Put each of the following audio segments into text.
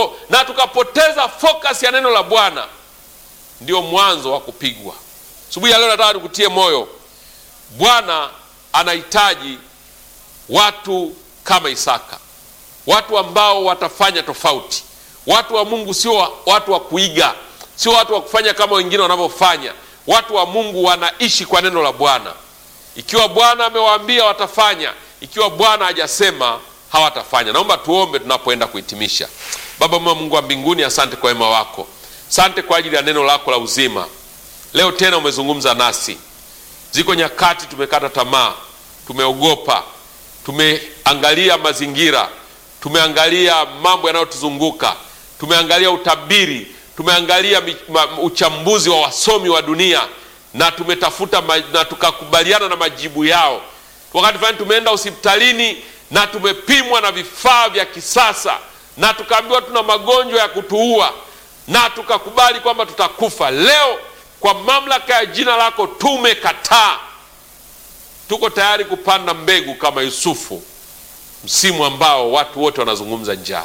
na tukapoteza focus ya neno la Bwana, ndio mwanzo wa kupigwa. Asubuhi ya leo nataka nikutie moyo, Bwana anahitaji watu kama Isaka, watu ambao watafanya tofauti. Watu wa Mungu sio watu wa kuiga, sio watu wa kufanya kama wengine wanavyofanya. Watu wa Mungu wanaishi kwa neno la Bwana. Ikiwa Bwana amewaambia watafanya, ikiwa Bwana hajasema hawatafanya. Naomba tuombe tunapoenda kuhitimisha. Baba mwema, Mungu wa mbinguni, asante kwa wema wako, asante kwa ajili ya neno lako la uzima. Leo tena umezungumza nasi. Ziko nyakati tumekata tamaa, tumeogopa, tumeangalia mazingira, tumeangalia mambo yanayotuzunguka, tumeangalia utabiri, tumeangalia uchambuzi wa wasomi wa dunia na tumetafuta na tukakubaliana na majibu yao. Wakati fulani tumeenda hospitalini na tumepimwa na vifaa vya kisasa na tukaambiwa tuna magonjwa ya kutuua na tukakubali kwamba tutakufa. Leo kwa mamlaka ya jina lako tumekataa, tuko tayari kupanda mbegu kama Yusufu, msimu ambao watu wote wanazungumza njaa.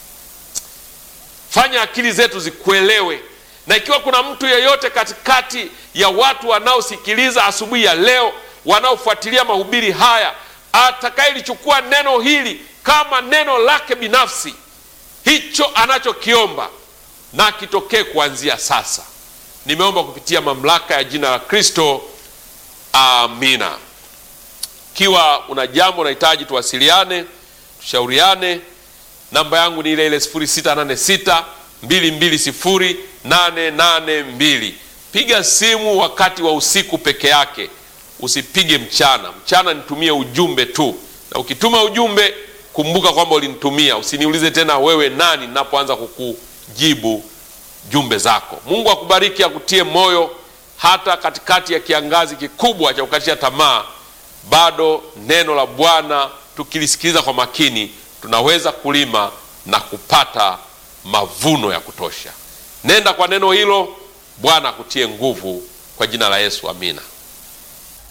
Fanya akili zetu zikuelewe, na ikiwa kuna mtu yeyote katikati ya watu wanaosikiliza asubuhi ya leo, wanaofuatilia mahubiri haya, atakayelichukua neno hili kama neno lake binafsi, hicho anachokiomba na kitokee kuanzia sasa. Nimeomba kupitia mamlaka ya jina la Kristo, amina. Ikiwa una jambo unahitaji tuwasiliane, tushauriane, namba yangu ni ile ile 0686 220 882. Piga simu wakati wa usiku peke yake, usipige mchana. Mchana nitumie ujumbe tu, na ukituma ujumbe kumbuka kwamba ulinitumia. Usiniulize tena wewe nani, ninapoanza kukujibu jumbe zako. Mungu akubariki, akutie moyo hata katikati ya kiangazi kikubwa cha kukatisha tamaa. Bado neno la Bwana tukilisikiliza kwa makini, tunaweza kulima na kupata mavuno ya kutosha. Nenda kwa neno hilo. Bwana akutie nguvu kwa jina la Yesu, amina.